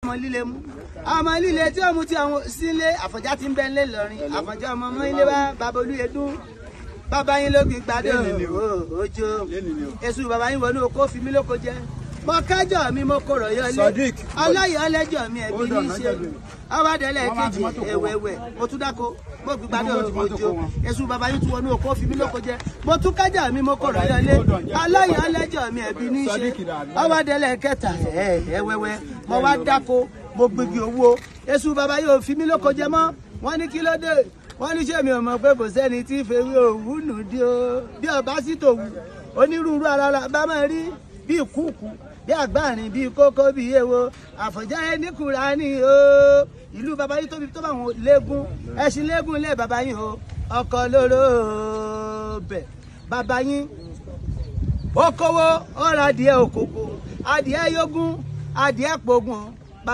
ọmọ líle mú ọmọ líle tí ó mu ti àwọn sílé àfọ̀njá ti ń bẹ ńlẹ̀ lọ́rin àfọ̀njá ọmọ ọmọ ilé bá babolú edún bàbá yín ló gbin gbadé òjò èṣù bàbá yín wọnú oko fi mí lóko jẹ mo kájọ mi mo kọrọ yọlé ọlọyọ ọlẹjọ mi ẹbí ní í ṣe ọbàdẹlẹ kejì ẹwẹwẹ mo tún dáko mo gbin gbadé òjò èṣù bàbá yín tún wọnú oko fi mí lóko jẹ mo tún kájọ mi mo kọrọ yọlé ọlọyọ ọlẹjọ mi ẹbí ní í ṣe ọbàdẹlẹ kẹta ẹwẹwẹ mo wá dáko mo gbégi owó èṣù bàbá yóò fi mí lóko jẹ mọ́ wọ́n ní kí ló dé wọ́n ní sẹ́mi ọmọ pé kò sẹ́ni tí fèwé òwú nù dí o bí ọba sì tòwú onírúurú ara la bá máa rí bí ìkúùkù bí àgbáàrin bí kókó bí èwo àfọ̀njá ẹni kura ni o ìlú bàbá yìí tóbi tó bá wọn léegun ẹṣin léegun ilé bàbá yìí o ọkọ lóró bẹ bàbá yín ó kówó ó ra adìẹ òkòkò adìẹ yógún adìẹ pògùn